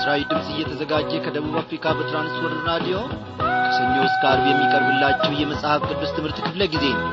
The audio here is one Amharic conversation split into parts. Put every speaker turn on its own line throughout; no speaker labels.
ለምስራዊ ድምፅ እየተዘጋጀ ከደቡብ አፍሪካ በትራንስወርልድ ራዲዮ ከሰኞ እስከ አርብ የሚቀርብላችሁ የመጽሐፍ ቅዱስ ትምህርት ክፍለ ጊዜ ነው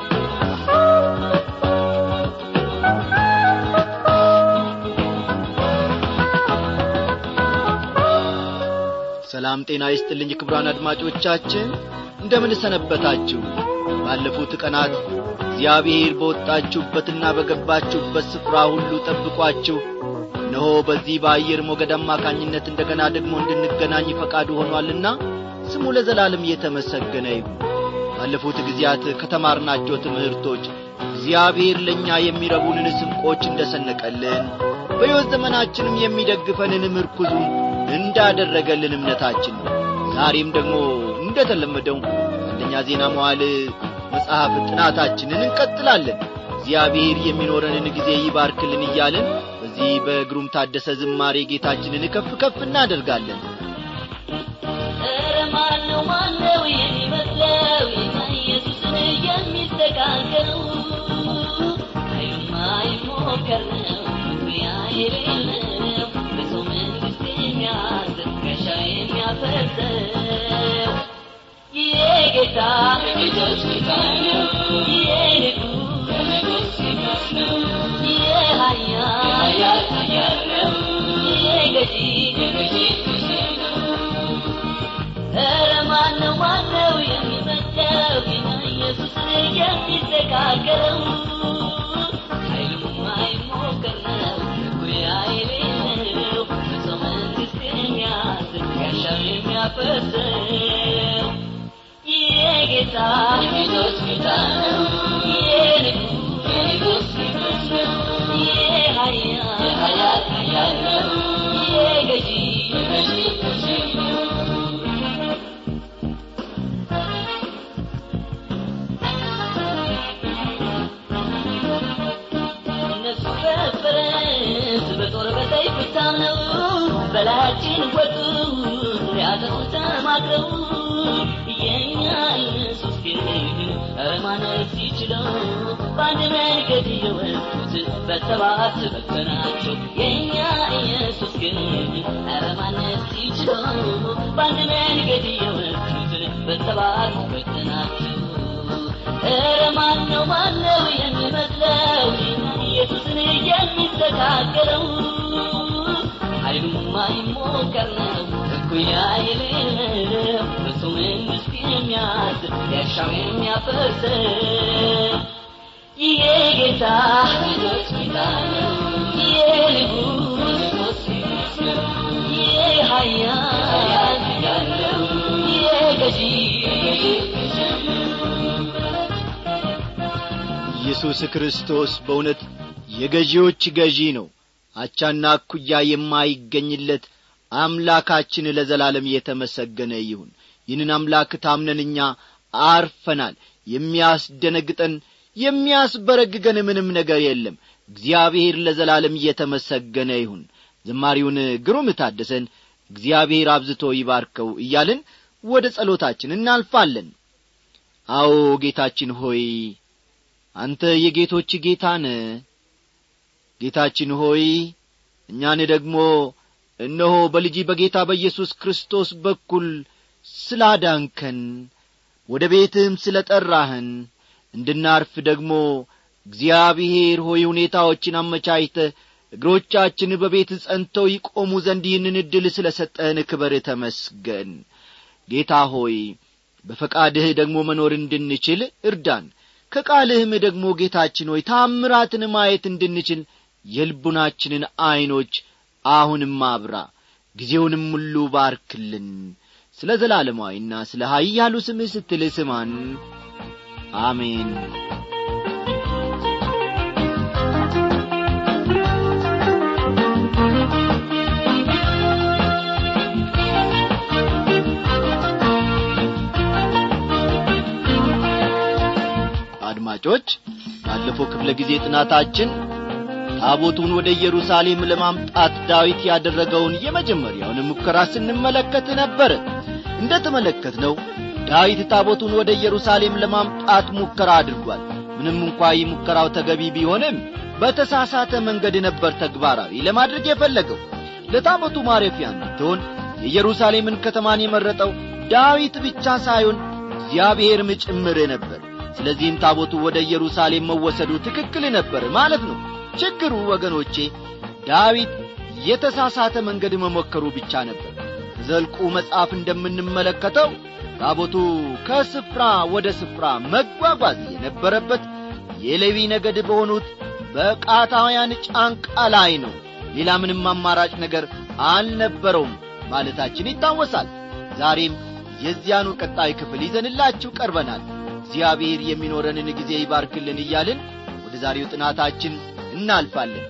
ሰላም ጤና ይስጥልኝ ክብራን አድማጮቻችን እንደምን ሰነበታችሁ ባለፉት ቀናት እግዚአብሔር በወጣችሁበትና በገባችሁበት ስፍራ ሁሉ ጠብቋችሁ እነሆ በዚህ በአየር ሞገድ አማካኝነት እንደገና ደግሞ እንድንገናኝ ፈቃዱ ሆኗልና ስሙ ለዘላለም እየተመሰገነ ይሁን ባለፉት ጊዜያት ከተማርናቸው ትምህርቶች እግዚአብሔር ለእኛ የሚረቡንን ስንቆች እንደ ሰነቀልን በሕይወት ዘመናችንም የሚደግፈንን ምርኩዙን እንዳደረገልን እምነታችን ነው ዛሬም ደግሞ እንደ ተለመደው አንደኛ ዜና መዋል መጽሐፍ ጥናታችንን እንቀጥላለን እግዚአብሔር የሚኖረንን ጊዜ ይባርክልን እያልን በዚህ በግሩም ታደሰ ዝማሬ ጌታችንን ከፍ ከፍ እናደርጋለን
ኧረ ማነው ማነው የሚመስለው ጌታ ኢየሱስን የሚስተካከለው ኃይሉማ ይሞከር ነው ያ የሌለው በሰው መንግሥት የሚያስብ ጋሻ የሚያፈርሰው የጌታ የጌቶች ጌታ ነው የንጉሥ የንጉሥ ንጉሥ ነው የኃያል ኃያል ነው የገዢ የገዢ ገዢ ነው ኧረ ማነው ማነው የሚመስለው ጌታ ኢየሱስን የሚስተካከለው ኃይሉማ ይሞከር ነው እኩያ የሌለው በሰው መንግሥት የሚያስብ ጋሻ የሚያፈርሰው የጌታ የጌቶች ጌታ ነው የንጉሥ የንጉሥ ንጉሥ ነው የኃያል የኃያል ኃያል ነው የገዢ የገዢ ገዢ ነው እነሱ በፈረስ በጦር በሰይፍ ታምነው በላያችን ወጡ ሊያጠፉ ተማክረው የኛ ኢየሱስ ግን ኧረ ማነስ ይችለው በአንድ መንገድ የወጡት በሰባት በተናቸው የኛ ኢየሱስ ግን ኧረ ማነስ ይችለው በአንድ መንገድ የወጡት በሰባት በተናቸው ኧረ ማነው ማነው የሚመስለው ኢየሱስን የሚስተካከለው ኃይሉማ ይሞከር ነው እኩያ የሌለው በሱ መንግሥት የሚያስብ ያሻው የሚያፈርሰው ይሄ ጌታ ጌቶች ጌታ ነው የንጉሥ ንጉሥ ንጉሥ ነው የኃያል ኃያል ነው የገዢ ገዢ ገዢ ነው
ኢየሱስ ክርስቶስ በእውነት የገዢዎች ገዢ ነው አቻና እኩያ የማይገኝለት አምላካችን ለዘላለም የተመሰገነ ይሁን ይህንን አምላክ ታምነን እኛ አርፈናል የሚያስደነግጠን የሚያስበረግገን ምንም ነገር የለም እግዚአብሔር ለዘላለም እየተመሰገነ ይሁን ዝማሪውን ግሩም ታደሰን እግዚአብሔር አብዝቶ ይባርከው እያልን ወደ ጸሎታችን እናልፋለን አዎ ጌታችን ሆይ አንተ የጌቶች ጌታ ነ ጌታችን ሆይ እኛን ደግሞ እነሆ በልጅ በጌታ በኢየሱስ ክርስቶስ በኩል ስላዳንከን ወደ ቤትህም ስለ ጠራህን እንድናርፍ ደግሞ እግዚአብሔር ሆይ ሁኔታዎችን አመቻችተ እግሮቻችን በቤት ጸንተው ይቆሙ ዘንድ ይህንን ዕድል ስለ ሰጠህን ክበር ተመስገን ጌታ ሆይ በፈቃድህ ደግሞ መኖር እንድንችል እርዳን ከቃልህም ደግሞ ጌታችን ሆይ ታምራትን ማየት እንድንችል የልቡናችንን ዐይኖች አሁንም አብራ ጊዜውንም ሁሉ ባርክልን ስለ ዘላለማዊና ስለ ኀያሉ ስምህ ስትል ስማን አሜን አድማጮች ባለፈው ክፍለ ጊዜ ጥናታችን ታቦቱን ወደ ኢየሩሳሌም ለማምጣት ዳዊት ያደረገውን የመጀመሪያውን ሙከራ ስንመለከት ነበር እንደ ተመለከትነው ዳዊት ታቦቱን ወደ ኢየሩሳሌም ለማምጣት ሙከራ አድርጓል ምንም እንኳ ይህ ሙከራው ተገቢ ቢሆንም በተሳሳተ መንገድ ነበር ተግባራዊ ለማድረግ የፈለገው ለታቦቱ ማረፊያ እንድትሆን የኢየሩሳሌምን ከተማን የመረጠው ዳዊት ብቻ ሳይሆን እግዚአብሔርም ጭምር ነበር ስለዚህም ታቦቱ ወደ ኢየሩሳሌም መወሰዱ ትክክል ነበር ማለት ነው ችግሩ ወገኖቼ ዳዊት የተሳሳተ መንገድ መሞከሩ ብቻ ነበር ዘልቁ መጽሐፍ እንደምንመለከተው ታቦቱ ከስፍራ ወደ ስፍራ መጓጓዝ የነበረበት የሌዊ ነገድ በሆኑት በቃታውያን ጫንቃ ላይ ነው ሌላ ምንም አማራጭ ነገር አልነበረውም ማለታችን ይታወሳል ዛሬም የዚያኑ ቀጣይ ክፍል ይዘንላችሁ ቀርበናል እግዚአብሔር የሚኖረንን ጊዜ ይባርክልን እያልን ወደ ዛሬው ጥናታችን እናልፋለን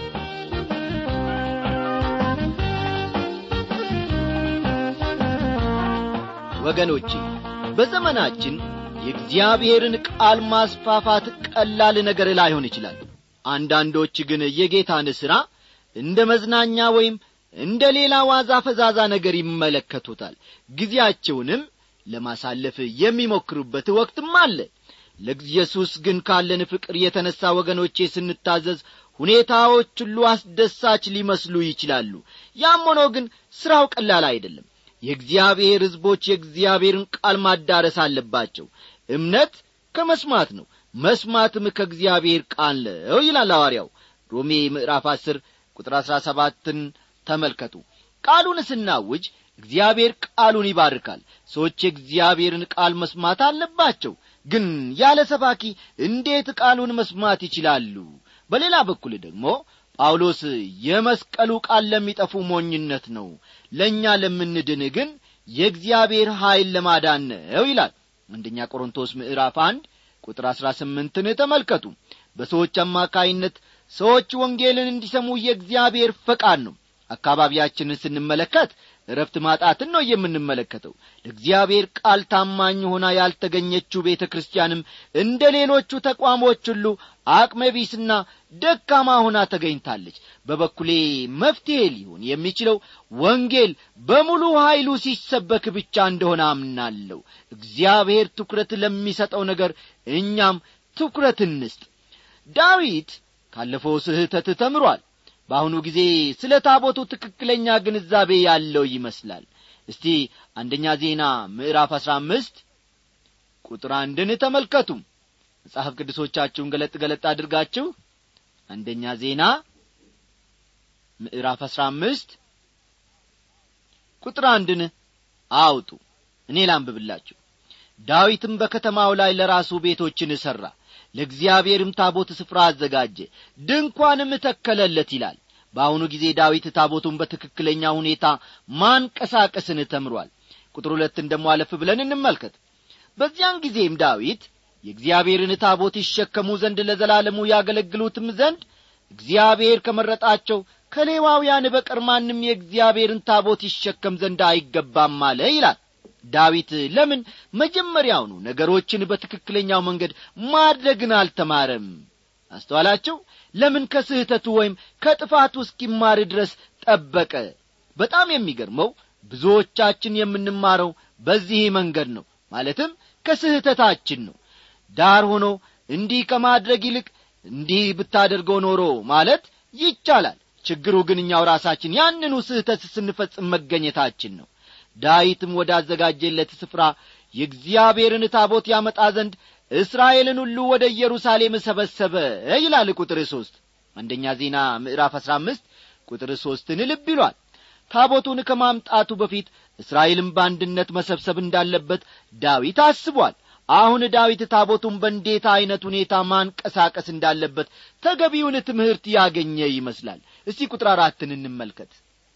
ወገኖቼ በዘመናችን የእግዚአብሔርን ቃል ማስፋፋት ቀላል ነገር ላይሆን ይችላል አንዳንዶች ግን የጌታን ሥራ እንደ መዝናኛ ወይም እንደ ሌላ ዋዛ ፈዛዛ ነገር ይመለከቱታል ጊዜያቸውንም ለማሳለፍ የሚሞክሩበት ወቅትም አለ ለኢየሱስ ግን ካለን ፍቅር የተነሣ ወገኖቼ ስንታዘዝ ሁኔታዎች ሁሉ አስደሳች ሊመስሉ ይችላሉ ያም ሆኖ ግን ሥራው ቀላል አይደለም የእግዚአብሔር ሕዝቦች የእግዚአብሔርን ቃል ማዳረስ አለባቸው እምነት ከመስማት ነው መስማትም ከእግዚአብሔር ቃል ነው ይላል ሐዋርያው ሮሜ ምዕራፍ አስር ቁጥር አሥራ ሰባትን ተመልከቱ ቃሉን ስናውጅ እግዚአብሔር ቃሉን ይባርካል ሰዎች የእግዚአብሔርን ቃል መስማት አለባቸው ግን ያለ ሰባኪ እንዴት ቃሉን መስማት ይችላሉ በሌላ በኩል ደግሞ ጳውሎስ የመስቀሉ ቃል ለሚጠፉ ሞኝነት ነው ለእኛ ለምንድን ግን የእግዚአብሔር ኀይል ለማዳን ነው ይላል አንደኛ ቆሮንቶስ ምዕራፍ አንድ ቁጥር አሥራ ስምንትን ተመልከቱ በሰዎች አማካይነት ሰዎች ወንጌልን እንዲሰሙ የእግዚአብሔር ፈቃድ ነው አካባቢያችንን ስንመለከት እረፍት ማጣትን ነው የምንመለከተው ለእግዚአብሔር ቃል ታማኝ ሆና ያልተገኘችው ቤተ ክርስቲያንም እንደ ሌሎቹ ተቋሞች ሁሉ አቅመቢስና ደካማ ሆና ተገኝታለች በበኩሌ መፍትሔ ሊሆን የሚችለው ወንጌል በሙሉ ኀይሉ ሲሰበክ ብቻ እንደሆነ አምናለሁ እግዚአብሔር ትኩረት ለሚሰጠው ነገር እኛም ትኩረት እንስጥ ዳዊት ካለፈው ስህተት ተምሯል በአሁኑ ጊዜ ስለ ታቦቱ ትክክለኛ ግንዛቤ ያለው ይመስላል እስቲ አንደኛ ዜና ምዕራፍ አሥራ አምስት ቁጥር አንድን ተመልከቱ መጽሐፍ ቅዱሶቻችሁን ገለጥ ገለጥ አድርጋችሁ አንደኛ ዜና ምዕራፍ አሥራ አምስት ቁጥር አንድን አውጡ እኔ ላንብብላችሁ ዳዊትም በከተማው ላይ ለራሱ ቤቶችን እሠራ ለእግዚአብሔርም ታቦት ስፍራ አዘጋጀ ድንኳንም ተከለለት ይላል በአሁኑ ጊዜ ዳዊት ታቦቱን በትክክለኛ ሁኔታ ማንቀሳቀስን ተምሯል ቁጥር ሁለትን ደሞ አለፍ ብለን እንመልከት በዚያን ጊዜም ዳዊት የእግዚአብሔርን ታቦት ይሸከሙ ዘንድ ለዘላለሙ ያገለግሉትም ዘንድ እግዚአብሔር ከመረጣቸው ከሌዋውያን በቀር ማንም የእግዚአብሔርን ታቦት ይሸከም ዘንድ አይገባም አለ ይላል ዳዊት ለምን መጀመሪያውኑ ነገሮችን በትክክለኛው መንገድ ማድረግን አልተማረም አስተዋላችሁ ለምን ከስህተቱ ወይም ከጥፋቱ እስኪማር ድረስ ጠበቀ በጣም የሚገርመው ብዙዎቻችን የምንማረው በዚህ መንገድ ነው ማለትም ከስህተታችን ነው ዳር ሆኖ እንዲህ ከማድረግ ይልቅ እንዲህ ብታደርገው ኖሮ ማለት ይቻላል ችግሩ ግን እኛው ራሳችን ያንኑ ስህተት ስንፈጽም መገኘታችን ነው ዳዊትም ወዳዘጋጀለት ስፍራ የእግዚአብሔርን ታቦት ያመጣ ዘንድ እስራኤልን ሁሉ ወደ ኢየሩሳሌም ሰበሰበ ይላል ቁጥር ሦስት አንደኛ ዜና ምዕራፍ አሥራ አምስት ቁጥር ሦስትን ልብ ይሏል ታቦቱን ከማምጣቱ በፊት እስራኤልን በአንድነት መሰብሰብ እንዳለበት ዳዊት አስቧል አሁን ዳዊት ታቦቱን በእንዴት ዐይነት ሁኔታ ማንቀሳቀስ እንዳለበት ተገቢውን ትምህርት ያገኘ ይመስላል እስቲ ቁጥር አራትን እንመልከት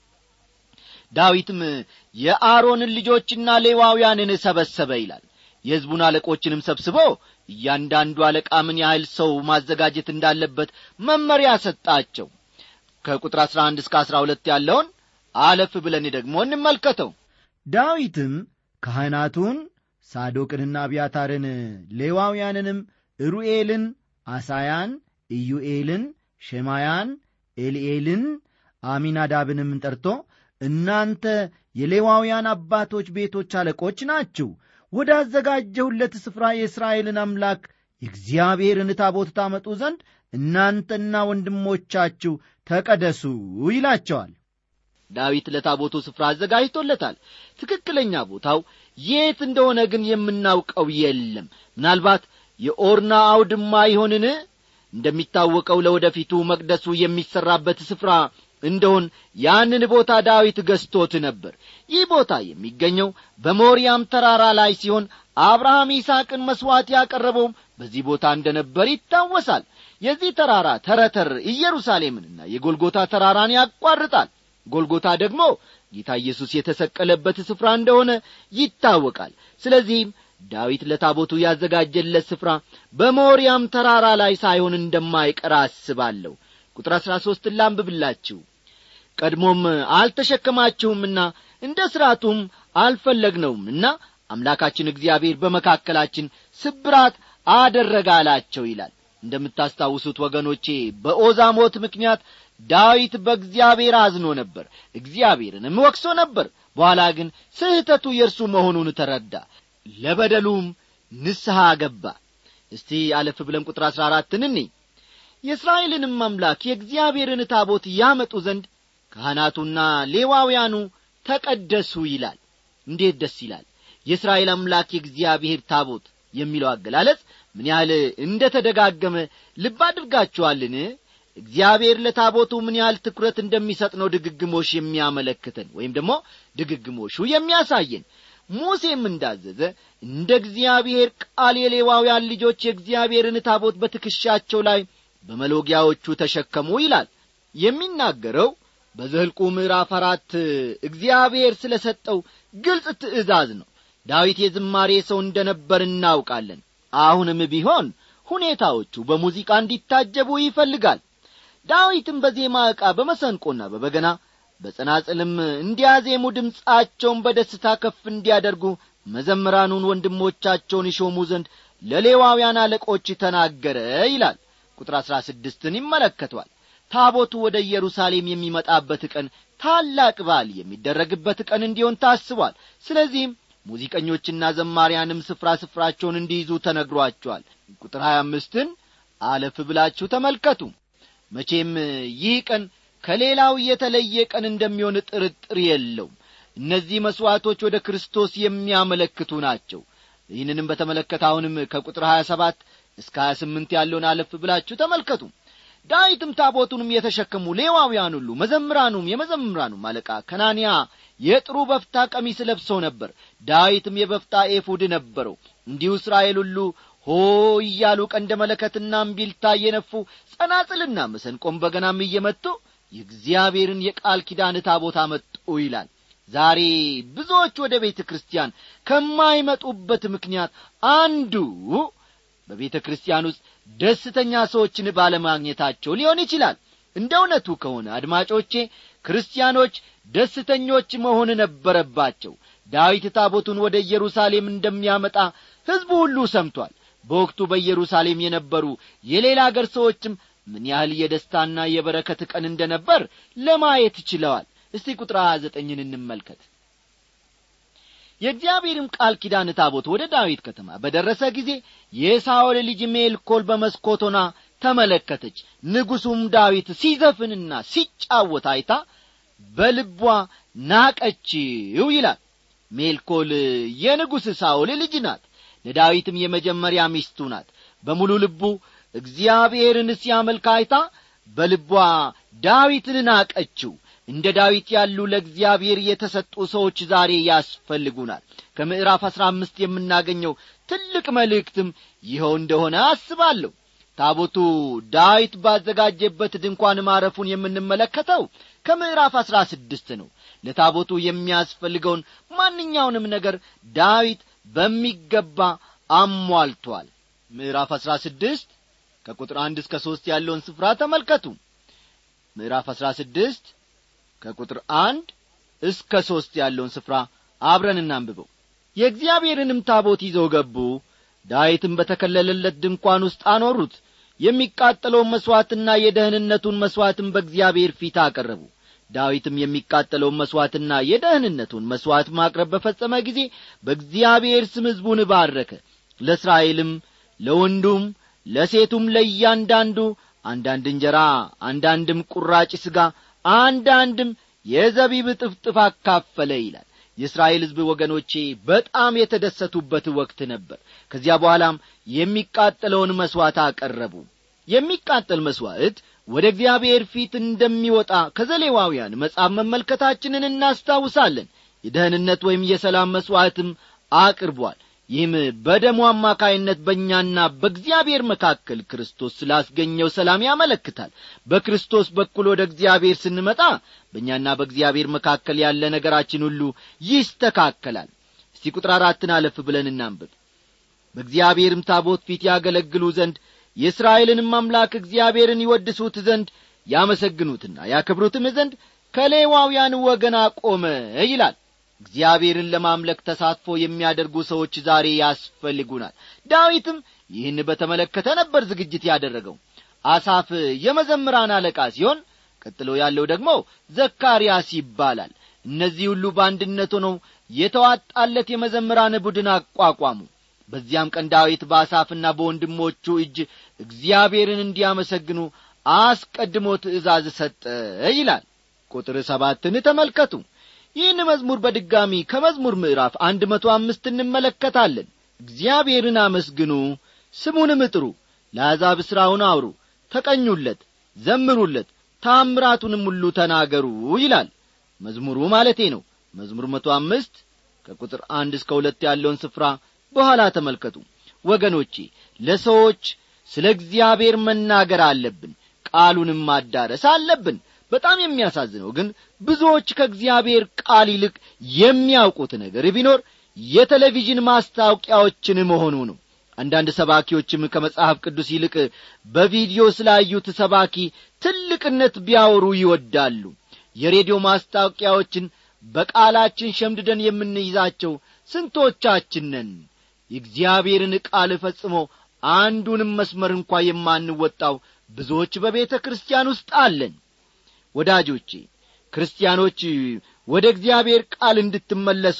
ዳዊትም የአሮንን ልጆችና ሌዋውያንን ሰበሰበ ይላል የሕዝቡን አለቆችንም ሰብስቦ እያንዳንዱ አለቃ ምን ያህል ሰው ማዘጋጀት እንዳለበት መመሪያ ሰጣቸው ከቁጥር አሥራ አንድ እስከ አሥራ ሁለት ያለውን አለፍ ብለን ደግሞ እንመልከተው
ዳዊትም ካህናቱን ሳዶቅንና አብያታርን ሌዋውያንንም ሩኤልን አሳያን ኢዩኤልን ሸማያን ኤልኤልን አሚናዳብንም ጠርቶ እናንተ የሌዋውያን አባቶች ቤቶች አለቆች ናችሁ ወዳዘጋጀሁለት ስፍራ የእስራኤልን አምላክ የእግዚአብሔርን ታቦት ታመጡ ዘንድ እናንተና ወንድሞቻችሁ ተቀደሱ ይላቸዋል
ዳዊት ለታቦቱ ስፍራ አዘጋጅቶለታል ትክክለኛ ቦታው የት እንደሆነ ግን የምናውቀው የለም ምናልባት የኦርና አውድማ ይሆንን እንደሚታወቀው ለወደፊቱ መቅደሱ የሚሠራበት ስፍራ እንደሆን ያንን ቦታ ዳዊት ገዝቶት ነበር ይህ ቦታ የሚገኘው በሞሪያም ተራራ ላይ ሲሆን አብርሃም ይስሐቅን መሥዋዕት ያቀረበውም በዚህ ቦታ እንደ ነበር ይታወሳል የዚህ ተራራ ተረተር ኢየሩሳሌምንና የጎልጎታ ተራራን ያቋርጣል ጎልጎታ ደግሞ ጌታ ኢየሱስ የተሰቀለበት ስፍራ እንደሆነ ይታወቃል ስለዚህም ዳዊት ለታቦቱ ያዘጋጀለት ስፍራ በሞሪያም ተራራ ላይ ሳይሆን እንደማይቀር አስባለሁ ቁጥር አሥራ ሦስትን ላንብብላችሁ ቀድሞም አልተሸከማችሁምና እንደ ሥርዓቱም አልፈለግነውምና አምላካችን እግዚአብሔር በመካከላችን ስብራት አደረገ አላቸው ይላል እንደምታስታውሱት ወገኖቼ በኦዛ ሞት ምክንያት ዳዊት በእግዚአብሔር አዝኖ ነበር እግዚአብሔርንም ወቅሶ ነበር በኋላ ግን ስህተቱ የእርሱ መሆኑን ተረዳ ለበደሉም ንስሐ ገባ እስቲ አለፍ ብለን ቁጥር አሥራ አራትን እኔ የእስራኤልንም አምላክ የእግዚአብሔርን ታቦት ያመጡ ዘንድ ካህናቱና ሌዋውያኑ ተቀደሱ ይላል እንዴት ደስ ይላል የእስራኤል አምላክ የእግዚአብሔር ታቦት የሚለው አገላለጽ ምን ያህል እንደ ተደጋገመ ልብ አድርጋችኋልን እግዚአብሔር ለታቦቱ ምን ያህል ትኩረት እንደሚሰጥ ነው ድግግሞሽ የሚያመለክተን ወይም ደግሞ ድግግሞሹ የሚያሳየን ሙሴም እንዳዘዘ እንደ እግዚአብሔር ቃል የሌዋውያን ልጆች የእግዚአብሔርን ታቦት በትከሻቸው ላይ በመሎጊያዎቹ ተሸከሙ ይላል የሚናገረው በዘልቁ ምዕራፍ አራት እግዚአብሔር ስለ ሰጠው ግልጽ ትእዛዝ ነው ዳዊት የዝማሬ ሰው እንደ ነበር እናውቃለን አሁንም ቢሆን ሁኔታዎቹ በሙዚቃ እንዲታጀቡ ይፈልጋል ዳዊትም በዜማ ዕቃ በመሰንቆና በበገና በጸናጽልም እንዲያዜሙ ድምፃቸውን በደስታ ከፍ እንዲያደርጉ መዘምራኑን ወንድሞቻቸውን ይሾሙ ዘንድ ለሌዋውያን አለቆች ተናገረ ይላል ቁጥር አሥራ ስድስትን ይመለከቷል ታቦቱ ወደ ኢየሩሳሌም የሚመጣበት ቀን ታላቅ በዓል የሚደረግበት ቀን እንዲሆን ታስቧል ስለዚህም ሙዚቀኞችና ዘማሪያንም ስፍራ ስፍራቸውን እንዲይዙ ተነግሯቸዋል ቁጥር ሀያ አምስትን አለፍ ብላችሁ ተመልከቱ መቼም ይህ ቀን ከሌላው የተለየ ቀን እንደሚሆን ጥርጥር የለውም እነዚህ መሥዋዕቶች ወደ ክርስቶስ የሚያመለክቱ ናቸው ይህንንም በተመለከተ አሁንም ከቁጥር ሀያ ሰባት እስከ ሀያ ስምንት ያለውን አለፍ ብላችሁ ተመልከቱ ዳዊትም ታቦቱንም የተሸከሙ ሌዋውያን ሁሉ መዘምራኑም የመዘምራኑም አለቃ ከናንያ የጥሩ በፍታ ቀሚስ ለብሶ ነበር ዳዊትም የበፍታ ኤፉድ ነበረው እንዲሁ እስራኤል ሁሉ ሆ እያሉ ቀንደ መለከትና እምቢልታ እየነፉ ጸናጽልና መሰንቆም በገናም እየመቱ የእግዚአብሔርን የቃል ኪዳን ታቦት አመጡ ይላል ዛሬ ብዙዎች ወደ ቤተ ክርስቲያን ከማይመጡበት ምክንያት አንዱ በቤተ ክርስቲያን ውስጥ ደስተኛ ሰዎችን ባለማግኘታቸው ሊሆን ይችላል እንደ እውነቱ ከሆነ አድማጮቼ ክርስቲያኖች ደስተኞች መሆን ነበረባቸው ዳዊት ታቦቱን ወደ ኢየሩሳሌም እንደሚያመጣ ሕዝቡ ሁሉ ሰምቷል በወቅቱ በኢየሩሳሌም የነበሩ የሌላ አገር ሰዎችም ምን ያህል የደስታና የበረከት ቀን እንደ ነበር ለማየት ችለዋል እስቲ ቁጥር ሀያ ዘጠኝን እንመልከት የእግዚአብሔርም ቃል ኪዳን ታቦት ወደ ዳዊት ከተማ በደረሰ ጊዜ የሳኦል ልጅ ሜልኮል በመስኮቶና ተመለከተች ንጉሡም ዳዊት ሲዘፍንና ሲጫወት አይታ በልቧ ናቀችው ይላል ሜልኮል የንጉሥ ሳኦል ልጅ ናት ለዳዊትም የመጀመሪያ ሚስቱ ናት በሙሉ ልቡ እግዚአብሔርን ሲያመልክ አይታ በልቧ ዳዊትን ናቀችው እንደ ዳዊት ያሉ ለእግዚአብሔር የተሰጡ ሰዎች ዛሬ ያስፈልጉናል ከምዕራፍ አሥራ አምስት የምናገኘው ትልቅ መልእክትም ይኸው እንደሆነ አስባለሁ ታቦቱ ዳዊት ባዘጋጀበት ድንኳን ማረፉን የምንመለከተው ከምዕራፍ አሥራ ስድስት ነው ለታቦቱ የሚያስፈልገውን ማንኛውንም ነገር ዳዊት በሚገባ አሟልቷል ምዕራፍ አሥራ ስድስት ከቁጥር አንድ እስከ ሦስት ያለውን ስፍራ ተመልከቱ ምዕራፍ አሥራ ስድስት ከቁጥር አንድ እስከ ሦስት ያለውን ስፍራ አብረን እናንብበው የእግዚአብሔርንም ታቦት ይዘው ገቡ ዳዊትም በተከለለለት ድንኳን ውስጥ አኖሩት የሚቃጠለውን መሥዋዕትና የደህንነቱን መሥዋዕትም በእግዚአብሔር ፊት አቀረቡ ዳዊትም የሚቃጠለውን መሥዋዕትና የደህንነቱን መሥዋዕት ማቅረብ በፈጸመ ጊዜ በእግዚአብሔር ስም ሕዝቡን ባረከ ለእስራኤልም ለወንዱም ለሴቱም ለእያንዳንዱ አንዳንድ እንጀራ አንዳንድም ቁራጭ ሥጋ አንዳንድም የዘቢብ ጥፍጥፍ አካፈለ ይላል የእስራኤል ሕዝብ ወገኖቼ በጣም የተደሰቱበት ወቅት ነበር ከዚያ በኋላም የሚቃጠለውን መሥዋዕት አቀረቡ የሚቃጠል መሥዋዕት ወደ እግዚአብሔር ፊት እንደሚወጣ ከዘሌዋውያን መጽሐፍ መመልከታችንን እናስታውሳለን የደህንነት ወይም የሰላም መሥዋዕትም አቅርቧል ይህም በደሙ አማካይነት በእኛና በእግዚአብሔር መካከል ክርስቶስ ስላስገኘው ሰላም ያመለክታል በክርስቶስ በኩል ወደ እግዚአብሔር ስንመጣ በእኛና በእግዚአብሔር መካከል ያለ ነገራችን ሁሉ ይስተካከላል እስቲ ቁጥር አራትን አለፍ ብለን እናንብብ በእግዚአብሔርም ታቦት ፊት ያገለግሉ ዘንድ የእስራኤልንም አምላክ እግዚአብሔርን ይወድሱት ዘንድ ያመሰግኑትና ያከብሩትም ዘንድ ከሌዋውያን ወገን አቆመ ይላል እግዚአብሔርን ለማምለክ ተሳትፎ የሚያደርጉ ሰዎች ዛሬ ያስፈልጉናል ዳዊትም ይህን በተመለከተ ነበር ዝግጅት ያደረገው አሳፍ የመዘምራን አለቃ ሲሆን ቀጥሎ ያለው ደግሞ ዘካርያስ ይባላል እነዚህ ሁሉ በአንድነት ሆነው የተዋጣለት የመዘምራን ቡድን አቋቋሙ በዚያም ቀን ዳዊት በአሳፍና በወንድሞቹ እጅ እግዚአብሔርን እንዲያመሰግኑ አስቀድሞ ትእዛዝ ሰጠ ይላል ቁጥር ሰባትን ተመልከቱ ይህን መዝሙር በድጋሚ ከመዝሙር ምዕራፍ አንድ መቶ አምስት እንመለከታለን እግዚአብሔርን አመስግኑ ስሙንም ጥሩ ለአሕዛብ ሥራውን አውሩ ተቀኙለት ዘምሩለት ታምራቱንም ሁሉ ተናገሩ ይላል መዝሙሩ ማለቴ ነው መዝሙር መቶ አምስት ከቁጥር አንድ እስከ ሁለት ያለውን ስፍራ በኋላ ተመልከቱ ወገኖቼ ለሰዎች ስለ እግዚአብሔር መናገር አለብን ቃሉንም ማዳረስ አለብን በጣም የሚያሳዝነው ግን ብዙዎች ከእግዚአብሔር ቃል ይልቅ የሚያውቁት ነገር ቢኖር የቴሌቪዥን ማስታወቂያዎችን መሆኑ ነው አንዳንድ ሰባኪዎችም ከመጽሐፍ ቅዱስ ይልቅ በቪዲዮ ስላዩት ሰባኪ ትልቅነት ቢያወሩ ይወዳሉ የሬዲዮ ማስታወቂያዎችን በቃላችን ሸምድደን የምንይዛቸው ስንቶቻችን ነን የእግዚአብሔርን ቃል ፈጽሞ አንዱንም መስመር እንኳ የማንወጣው ብዙዎች በቤተ ክርስቲያን ውስጥ አለን ወዳጆቼ ክርስቲያኖች ወደ እግዚአብሔር ቃል እንድትመለሱ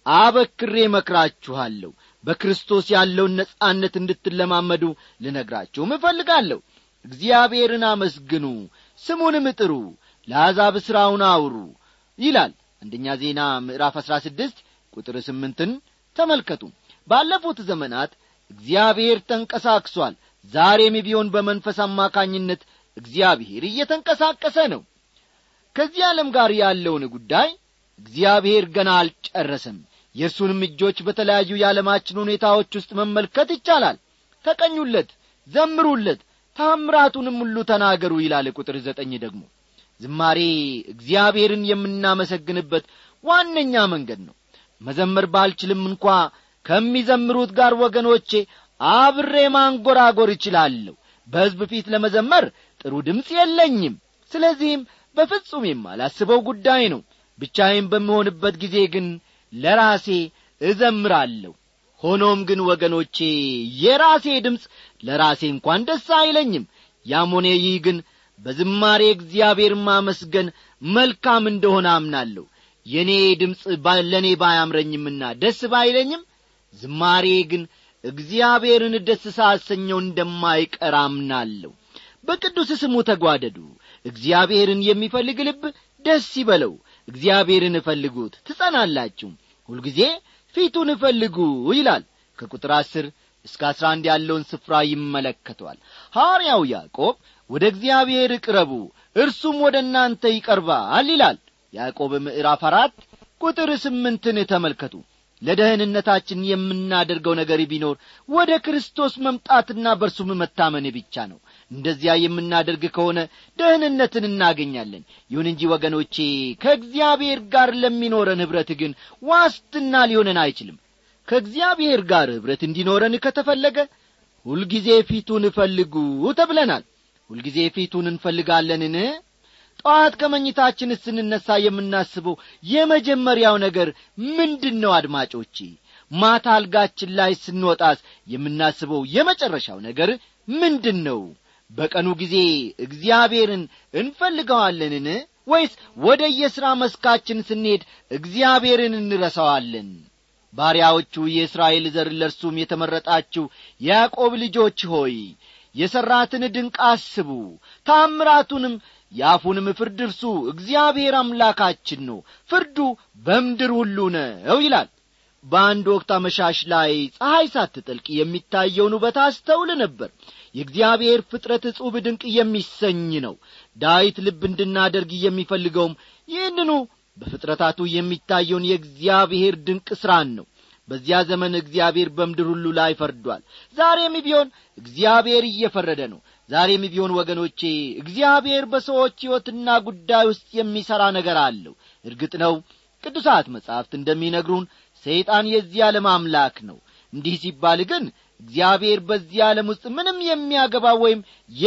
አበክሬ መክራችኋለሁ በክርስቶስ ያለውን ነጻነት እንድትለማመዱ ልነግራችሁም እፈልጋለሁ እግዚአብሔርን አመስግኑ ስሙንም ጥሩ ለአሕዛብ ሥራውን አውሩ ይላል አንደኛ ዜና ምዕራፍ አሥራ ስድስት ቁጥር ስምንትን ተመልከቱ ባለፉት ዘመናት እግዚአብሔር ተንቀሳቅሷል ዛሬም ቢሆን በመንፈስ አማካኝነት እግዚአብሔር እየተንቀሳቀሰ ነው ከዚህ ዓለም ጋር ያለውን ጉዳይ እግዚአብሔር ገና አልጨረሰም የእርሱንም እጆች በተለያዩ የዓለማችን ሁኔታዎች ውስጥ መመልከት ይቻላል ተቀኙለት ዘምሩለት ታምራቱንም ሁሉ ተናገሩ ይላል ቁጥር ዘጠኝ ደግሞ ዝማሬ እግዚአብሔርን የምናመሰግንበት ዋነኛ መንገድ ነው መዘመር ባልችልም እንኳ ከሚዘምሩት ጋር ወገኖቼ አብሬ ማንጐራጐር እችላለሁ በሕዝብ ፊት ለመዘመር ጥሩ ድምፅ የለኝም ስለዚህም በፍጹም የማላስበው ጉዳይ ነው ብቻዬን በምሆንበት ጊዜ ግን ለራሴ እዘምራለሁ ሆኖም ግን ወገኖቼ የራሴ ድምፅ ለራሴ እንኳን ደስ አይለኝም ያም ሆነ ይህ ግን በዝማሬ እግዚአብሔር ማመስገን መልካም እንደሆነ አምናለሁ የእኔ ድምፅ ለእኔ ባያምረኝምና ደስ ባይለኝም ዝማሬ ግን እግዚአብሔርን ደስ ሳሰኘው እንደማይቀር አምናለሁ በቅዱስ ስሙ ተጓደዱ እግዚአብሔርን የሚፈልግ ልብ ደስ ይበለው እግዚአብሔርን እፈልጉት ትጸናላችሁ ሁልጊዜ ፊቱን እፈልጉ ይላል ከቁጥር አስር እስከ አስራ አንድ ያለውን ስፍራ ይመለከተዋል ሐዋርያው ያዕቆብ ወደ እግዚአብሔር እቅረቡ እርሱም ወደ እናንተ ይቀርባል ይላል ያዕቆብ ምዕራፍ አራት ቁጥር ስምንትን ተመልከቱ ለደህንነታችን የምናደርገው ነገር ቢኖር ወደ ክርስቶስ መምጣትና በእርሱም መታመን ብቻ ነው እንደዚያ የምናደርግ ከሆነ ደህንነትን እናገኛለን ይሁን እንጂ ወገኖቼ ከእግዚአብሔር ጋር ለሚኖረን ኅብረት ግን ዋስትና ሊሆነን አይችልም ከእግዚአብሔር ጋር ኅብረት እንዲኖረን ከተፈለገ ሁልጊዜ ፊቱን እፈልጉ ተብለናል ሁልጊዜ ፊቱን እንፈልጋለንን ጠዋት ከመኝታችን ስንነሳ የምናስበው የመጀመሪያው ነገር ምንድን ነው አድማጮቼ ማታ አልጋችን ላይ ስንወጣስ የምናስበው የመጨረሻው ነገር ምንድን ነው በቀኑ ጊዜ እግዚአብሔርን እንፈልገዋለንን ወይስ ወደ የሥራ መስካችን ስንሄድ እግዚአብሔርን እንረሳዋለን ባሪያዎቹ የእስራኤል ዘር ለእርሱም የተመረጣችው ያዕቆብ ልጆች ሆይ የሠራትን ድንቅ አስቡ ታምራቱንም የአፉንም ፍርድ እርሱ እግዚአብሔር አምላካችን ነው ፍርዱ በምድር ሁሉ ነው ይላል በአንድ ወቅት አመሻሽ ላይ ፀሐይ ሳትጠልቅ የሚታየውን ውበት አስተውል ነበር የእግዚአብሔር ፍጥረት እጹብ ድንቅ የሚሰኝ ነው ዳዊት ልብ እንድናደርግ የሚፈልገውም ይህንኑ በፍጥረታቱ የሚታየውን የእግዚአብሔር ድንቅ ሥራን ነው በዚያ ዘመን እግዚአብሔር በምድር ሁሉ ላይ ፈርዷል ዛሬም ቢሆን እግዚአብሔር እየፈረደ ነው ዛሬም ቢሆን ወገኖቼ እግዚአብሔር በሰዎች ሕይወትና ጉዳይ ውስጥ የሚሠራ ነገር አለው እርግጥ ነው ቅዱሳት መጻሕፍት እንደሚነግሩን ሰይጣን የዚህ ዓለም አምላክ ነው እንዲህ ሲባል ግን እግዚአብሔር በዚህ ዓለም ውስጥ ምንም የሚያገባ ወይም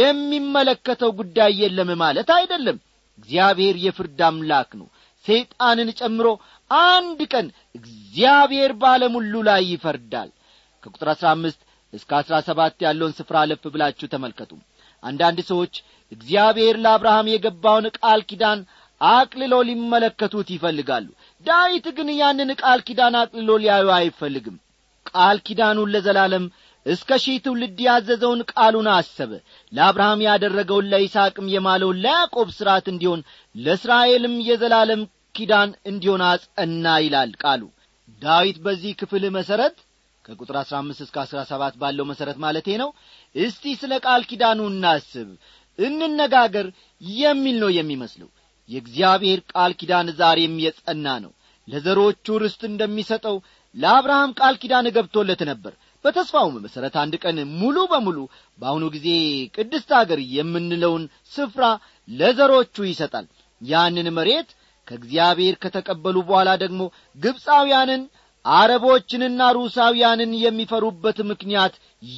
የሚመለከተው ጉዳይ የለም ማለት አይደለም እግዚአብሔር የፍርድ አምላክ ነው ሰይጣንን ጨምሮ አንድ ቀን እግዚአብሔር በዓለም ሁሉ ላይ ይፈርዳል ከቁጥር አሥራ አምስት እስከ አሥራ ሰባት ያለውን ስፍራ አለፍ ብላችሁ ተመልከቱ አንዳንድ ሰዎች እግዚአብሔር ለአብርሃም የገባውን ቃል ኪዳን አቅልሎ ሊመለከቱት ይፈልጋሉ ዳዊት ግን ያንን ቃል ኪዳን አቅልሎ ሊያዩ አይፈልግም ቃል ኪዳኑን ለዘላለም እስከ ሺህ ትውልድ ያዘዘውን ቃሉን አሰበ ለአብርሃም ያደረገውን ለይስሐቅም የማለውን ለያዕቆብ ሥርዓት እንዲሆን ለእስራኤልም የዘላለም ኪዳን እንዲሆን አጸና ይላል ቃሉ ዳዊት በዚህ ክፍል መሠረት ከቁጥር አሥራ አምስት እስከ አሥራ ሰባት ባለው መሠረት ማለቴ ነው እስቲ ስለ ቃል ኪዳኑ እናስብ እንነጋገር የሚል ነው የሚመስለው የእግዚአብሔር ቃል ኪዳን ዛሬም የጸና ነው ለዘሮቹ ርስት እንደሚሰጠው ለአብርሃም ቃል ኪዳን ገብቶለት ነበር በተስፋውም መሠረት አንድ ቀን ሙሉ በሙሉ በአሁኑ ጊዜ ቅድስት አገር የምንለውን ስፍራ ለዘሮቹ ይሰጣል ያንን መሬት ከእግዚአብሔር ከተቀበሉ በኋላ ደግሞ ግብፃውያንን አረቦችንና ሩሳውያንን የሚፈሩበት ምክንያት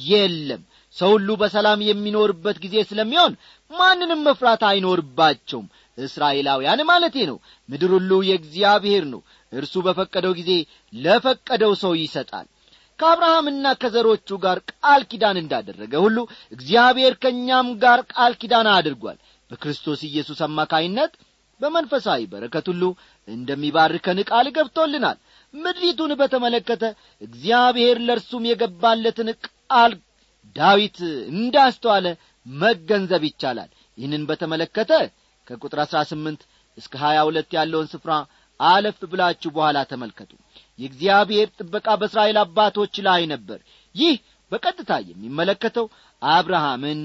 የለም ሰው ሁሉ በሰላም የሚኖርበት ጊዜ ስለሚሆን ማንንም መፍራት አይኖርባቸውም እስራኤላውያን ማለቴ ነው ምድር ሁሉ የእግዚአብሔር ነው እርሱ በፈቀደው ጊዜ ለፈቀደው ሰው ይሰጣል ከአብርሃምና ከዘሮቹ ጋር ቃል ኪዳን እንዳደረገ ሁሉ እግዚአብሔር ከእኛም ጋር ቃል ኪዳን አድርጓል በክርስቶስ ኢየሱስ አማካይነት በመንፈሳዊ በረከት ሁሉ እንደሚባርከን ቃል ገብቶልናል ምድሪቱን በተመለከተ እግዚአብሔር ለእርሱም የገባለትን ቃል ዳዊት እንዳስተዋለ መገንዘብ ይቻላል ይህንን በተመለከተ ከቁጥር አሥራ ስምንት እስከ ሀያ ሁለት ያለውን ስፍራ አለፍ ብላችሁ በኋላ ተመልከቱ የእግዚአብሔር ጥበቃ በእስራኤል አባቶች ላይ ነበር ይህ በቀጥታ የሚመለከተው አብርሃምን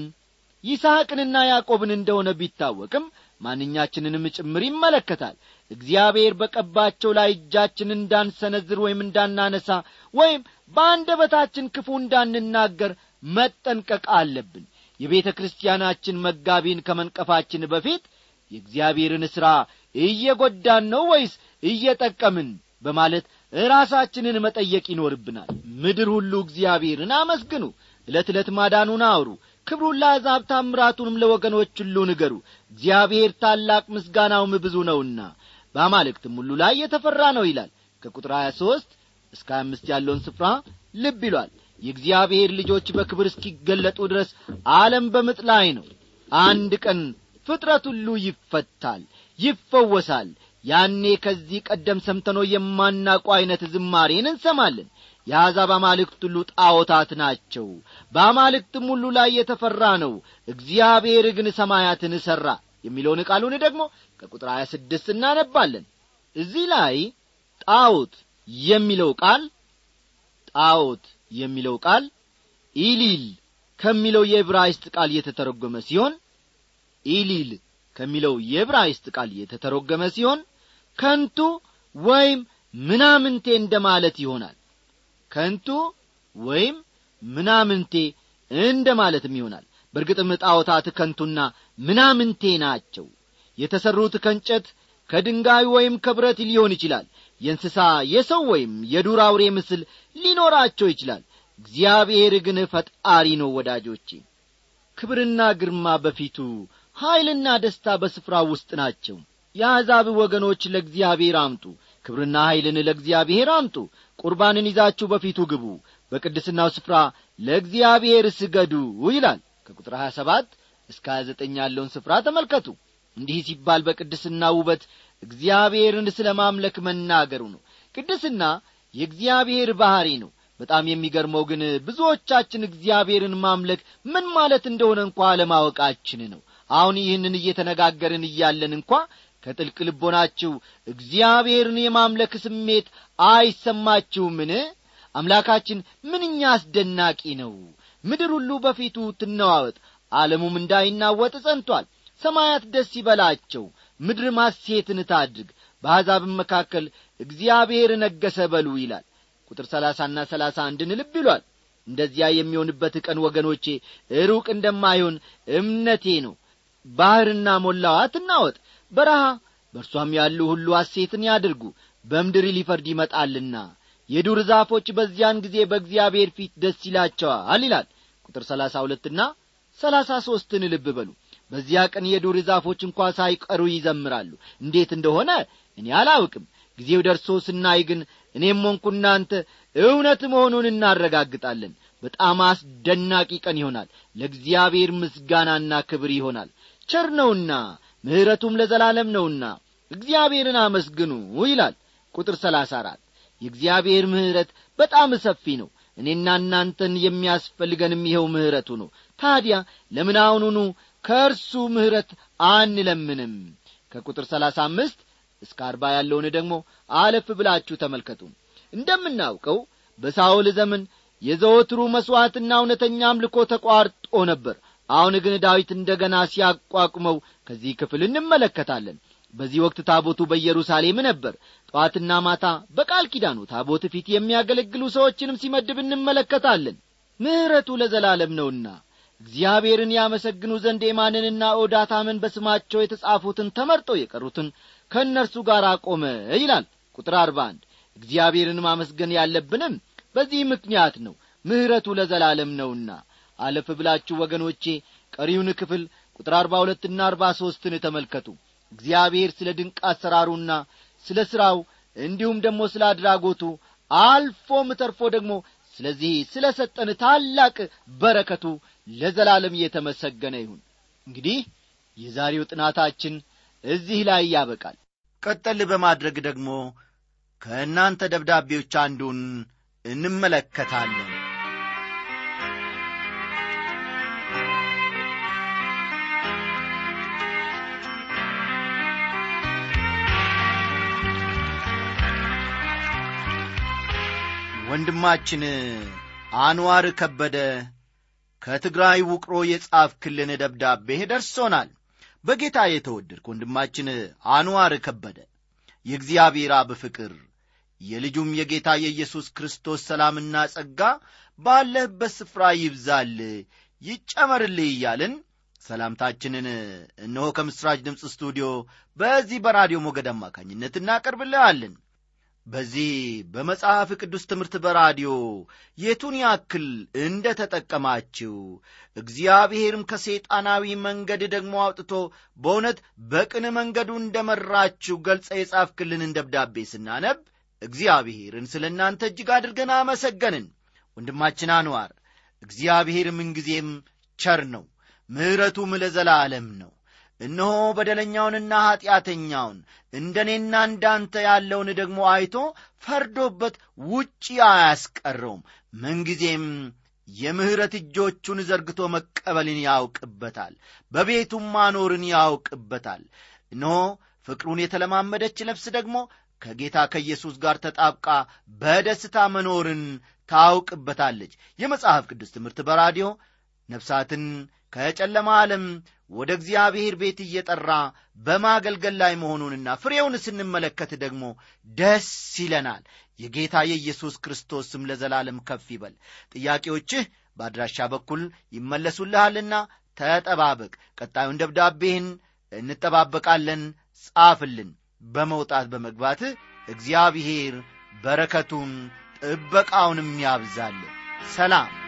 ይስሐቅንና ያዕቆብን እንደሆነ ቢታወቅም ማንኛችንንም ጭምር ይመለከታል እግዚአብሔር በቀባቸው ላይ እጃችን እንዳንሰነዝር ወይም እንዳናነሳ ወይም በአንደበታችን ክፉ እንዳንናገር መጠንቀቅ አለብን የቤተ ክርስቲያናችን መጋቢን ከመንቀፋችን በፊት የእግዚአብሔርን ሥራ እየጐዳን ነው ወይስ እየጠቀምን በማለት ራሳችንን መጠየቅ ይኖርብናል ምድር ሁሉ እግዚአብሔርን አመስግኑ ዕለት ዕለት ማዳኑን አውሩ ክብሩን ለአሕዛብ ታምራቱንም ለወገኖች ሁሉ ንገሩ እግዚአብሔር ታላቅ ምስጋናውም ብዙ ነውና በአማልክትም ሁሉ ላይ የተፈራ ነው ይላል ከቁጥር 23 እስከ 25 ያለውን ስፍራ ልብ ይሏል የእግዚአብሔር ልጆች በክብር እስኪገለጡ ድረስ ዓለም በምጥ ላይ ነው አንድ ቀን ፍጥረት ሁሉ ይፈታል ይፈወሳል ያኔ ከዚህ ቀደም ሰምተኖ የማናውቀው ዐይነት ዝማሬን እንሰማለን የአሕዛብ አማልክት ሁሉ ጣዖታት ናቸው በአማልክትም ሁሉ ላይ የተፈራ ነው እግዚአብሔር ግን ሰማያትን ሠራ የሚለውን ቃሉን ደግሞ ከቁጥር 26 እናነባለን እዚህ ላይ ጣዖት የሚለው ቃል ጣዖት የሚለው ቃል ኢሊል ከሚለው የዕብራይስጥ ቃል የተተረጎመ ሲሆን ኢሊል ከሚለው የዕብራይስጥ ቃል የተተረጎመ ሲሆን ከንቱ ወይም ምናምንቴ እንደ ማለት ይሆናል ከንቱ ወይም ምናምንቴ እንደ ማለትም ይሆናል በእርግጥም ጣዖታት ከንቱና ምናምንቴ ናቸው የተሠሩት ከእንጨት ከድንጋይ ወይም ከብረት ሊሆን ይችላል የእንስሳ የሰው ወይም የዱር አውሬ ምስል ሊኖራቸው ይችላል እግዚአብሔር ግን ፈጣሪ ነው ወዳጆቼ ክብርና ግርማ በፊቱ ኀይልና ደስታ በስፍራ ውስጥ ናቸው የአሕዛብ ወገኖች ለእግዚአብሔር አምጡ ክብርና ኀይልን ለእግዚአብሔር አምጡ ቁርባንን ይዛችሁ በፊቱ ግቡ በቅድስናው ስፍራ ለእግዚአብሔር ስገዱ ይላል ከቁጥር 27 እስከ 29 ያለውን ስፍራ ተመልከቱ እንዲህ ሲባል በቅድስና ውበት እግዚአብሔርን ስለ ማምለክ መናገሩ ነው ቅድስና የእግዚአብሔር ባሕሪ ነው በጣም የሚገርመው ግን ብዙዎቻችን እግዚአብሔርን ማምለክ ምን ማለት እንደሆነ እንኳ አለማወቃችን ነው አሁን ይህንን እየተነጋገርን እያለን እንኳ ከጥልቅ ልቦናችሁ እግዚአብሔርን የማምለክ ስሜት አይሰማችሁምን አምላካችን ምንኛ አስደናቂ ነው ምድር ሁሉ በፊቱ ትነዋወጥ ዓለሙም እንዳይናወጥ ጸንቷል ሰማያት ደስ ይበላቸው ምድር ማሴትን ታድርግ በአሕዛብም መካከል እግዚአብሔር ነገሰ በሉ ይላል ቁጥር ሰላሳና ሰላሳ አንድን ልብ ይሏል እንደዚያ የሚሆንበት ቀን ወገኖቼ ሩቅ እንደማይሆን እምነቴ ነው ባሕርና ሞላዋ ትናወጥ በረሃ በእርሷም ያሉ ሁሉ ሐሴትን ያድርጉ በምድር ሊፈርድ ይመጣልና የዱር ዛፎች በዚያን ጊዜ በእግዚአብሔር ፊት ደስ ይላቸዋል ይላል ቁጥር ሰላሳ ሁለትና ሰላሳ ሦስትን ልብ በሉ በዚያ ቀን የዱር ዛፎች እንኳ ሳይቀሩ ይዘምራሉ እንዴት እንደሆነ እኔ አላውቅም ጊዜው ደርሶ ስናይ ግን እኔም ሆንኩ እናንተ እውነት መሆኑን እናረጋግጣለን በጣም አስደናቂ ቀን ይሆናል ለእግዚአብሔር ምስጋናና ክብር ይሆናል ቸር ነውና ምሕረቱም ለዘላለም ነውና እግዚአብሔርን አመስግኑ ይላል ቁጥር ሰላሳ አራት የእግዚአብሔር ምሕረት በጣም ሰፊ ነው እኔና እናንተን የሚያስፈልገንም ይኸው ምሕረቱ ነው ታዲያ ለምን አሁኑኑ ከእርሱ ምሕረት አንለምንም ከቁጥር ሰላሳ አምስት እስከ አርባ ያለውን ደግሞ አለፍ ብላችሁ ተመልከቱ እንደምናውቀው በሳውል ዘመን የዘወትሩ መሥዋዕትና እውነተኛ አምልኮ ተቋርጦ ነበር አሁን ግን ዳዊት እንደ ገና ሲያቋቁመው ከዚህ ክፍል እንመለከታለን በዚህ ወቅት ታቦቱ በኢየሩሳሌም ነበር ጠዋትና ማታ በቃል ኪዳኑ ታቦት ፊት የሚያገለግሉ ሰዎችንም ሲመድብ እንመለከታለን ምሕረቱ ለዘላለም ነውና እግዚአብሔርን ያመሰግኑ ዘንድ ኤማንንና ኦዳታምን በስማቸው የተጻፉትን ተመርጠው የቀሩትን ከእነርሱ ጋር አቆመ ይላል ቁጥር አርባ አንድ እግዚአብሔርን ማመስገን ያለብንም በዚህ ምክንያት ነው ምሕረቱ ለዘላለም ነውና አለፍ ብላችሁ ወገኖቼ ቀሪውን ክፍል ቁጥር አርባ ሁለትና አርባ ሦስትን ተመልከቱ እግዚአብሔር ስለ ድንቅ አሰራሩና ስለ ሥራው እንዲሁም ደግሞ ስለ አድራጎቱ አልፎም ተርፎ ደግሞ ስለዚህ ስለ ሰጠን ታላቅ በረከቱ ለዘላለም እየተመሰገነ ይሁን እንግዲህ የዛሬው ጥናታችን እዚህ ላይ ያበቃል
ቀጠል በማድረግ ደግሞ ከእናንተ ደብዳቤዎች አንዱን እንመለከታለን ወንድማችን አንዋር ከበደ ከትግራይ ውቅሮ የጻፍክልን ደብዳቤ ደርሶናል በጌታ የተወደድክ ወንድማችን አንዋር ከበደ የእግዚአብሔር አብ ፍቅር የልጁም የጌታ የኢየሱስ ክርስቶስ ሰላምና ጸጋ ባለህበት ስፍራ ይብዛል ይጨመርልህ እያልን ሰላምታችንን እነሆ ከምሥራች ድምፅ ስቱዲዮ በዚህ በራዲዮ ሞገድ አማካኝነት እናቀርብልሃለን በዚህ በመጽሐፍ ቅዱስ ትምህርት በራዲዮ የቱን ያክል እንደ ተጠቀማችሁ እግዚአብሔርም ከሰይጣናዊ መንገድ ደግሞ አውጥቶ በእውነት በቅን መንገዱ እንደ መራችሁ ገልጸ የጻፍክልንን ደብዳቤ ስናነብ እግዚአብሔርን ስለ እናንተ እጅግ አድርገን አመሰገንን ወንድማችን አንዋር እግዚአብሔር ምንጊዜም ቸር ነው ምሕረቱም ለዘላለም ነው እነሆ በደለኛውንና ኀጢአተኛውን እንደ እኔና እንዳንተ ያለውን ደግሞ አይቶ ፈርዶበት ውጪ አያስቀረውም ምንጊዜም የምሕረት እጆቹን ዘርግቶ መቀበልን ያውቅበታል በቤቱም ማኖርን ያውቅበታል እነሆ ፍቅሩን የተለማመደች ነፍስ ደግሞ ከጌታ ከኢየሱስ ጋር ተጣብቃ በደስታ መኖርን ታውቅበታለች የመጽሐፍ ቅዱስ ትምህርት በራዲዮ ነፍሳትን ከጨለማ ዓለም ወደ እግዚአብሔር ቤት እየጠራ በማገልገል ላይ መሆኑንና ፍሬውን ስንመለከት ደግሞ ደስ ይለናል የጌታ የኢየሱስ ክርስቶስ ስም ለዘላለም ከፍ ይበል ጥያቄዎችህ በአድራሻ በኩል ይመለሱልሃልና ተጠባበቅ ቀጣዩን ደብዳቤህን እንጠባበቃለን ጻፍልን በመውጣት በመግባት እግዚአብሔር በረከቱን ጥበቃውንም ያብዛል ሰላም